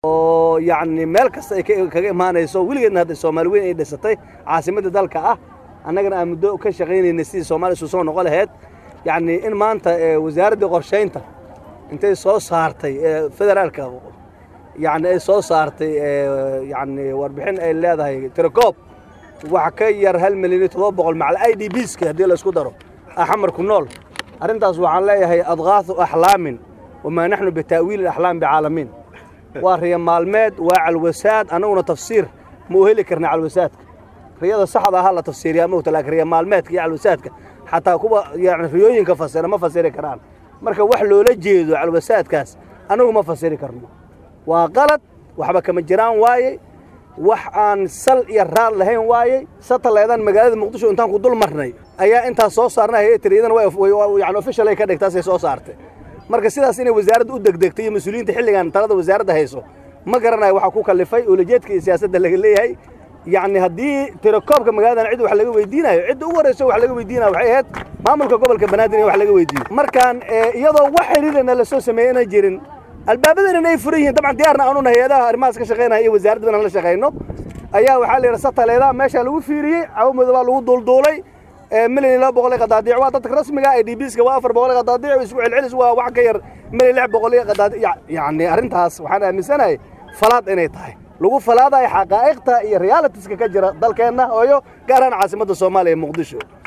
oo yacni meel kasta ay kaga imaanayso weligeedna hadda soomaali weyn ay dhisatay caasimadda dalka ah annagana aan muddo ka shaqaynaynay sidii soomaaliya isu soo noqon lahayd yacni in maanta wasaaraddii qorshaynta intay soo saartay federaalka yacni ay soo saartay yacni warbixin ay leedahay tirakoob wax ka yar hal milyan iyo toddoba boqol macal i d bska haddii la isku daro axamar ku nool arrintaas waxaan leeyahay adqaahu axlaamin wamaa naxnu bita'wiili axlaam bicaalamiin waa riya maalmeed waa calwasaad annaguna tafsiir ma u heli karna calwasaadka riyada saxda ahaa la tafsiiriyaa mogta laakiin riya maalmeedka iyo calwasaadka xataa kuwa yani riyooyinka fasira ma fasiri karaan marka wax loola jeedo calwasaadkaas annagu ma fasiri karno waa qalad waxba kama jiraan waaye wax aan sal iyo raad lahayn waayey sataleedan magaalada muqdisho intaan ku dul marnay ayaa intaas soo saarnay hayatiri iyadana yani official ay ka dhigtaasay soo saartay marka sidaas inay wasaaradda u degdegtay iyo mas-uuliyiinta xilligan talada wasaaradda hayso ma garanayo waxaa ku kallifay ulajeedka iyo siyaasadda laga leeyahay yacni haddii tirakoobka magaaladan cid wax laga weydiinayo cidda ugu horrayso wax laga weydiinayo waxay ahayd maamulka gobolka banaadir in wax laga weydiiyo markaan iyadoo wax xiriirana la soo sameeyey inay jirin albaabadan ay furan yihiin dabcan diyaarna aanu hay-adaha arrimahaas ka shaqaynaya iyo wasaaradda inaan la shaqayno ayaa waxaa la yidhi sataleedaa meeshaa lagu fiiriyey cawamooda baa lagu duulduulay milyan iyo laba boqol iyo qadaadiic waa dadka rasmiga i d bska waa afar boqol iyo qadaadiic isku celcelis waa wax ka yar milyan lix boqol iyo qadaadiic yacni arrintaas waxaan aaminsanahay falaad inay tahay lagu falaadayo xaqaa'iqta iyo realitiska ka jira dalkeenna ooyo gaar ahaan caasimadda soomaaliya muqdisho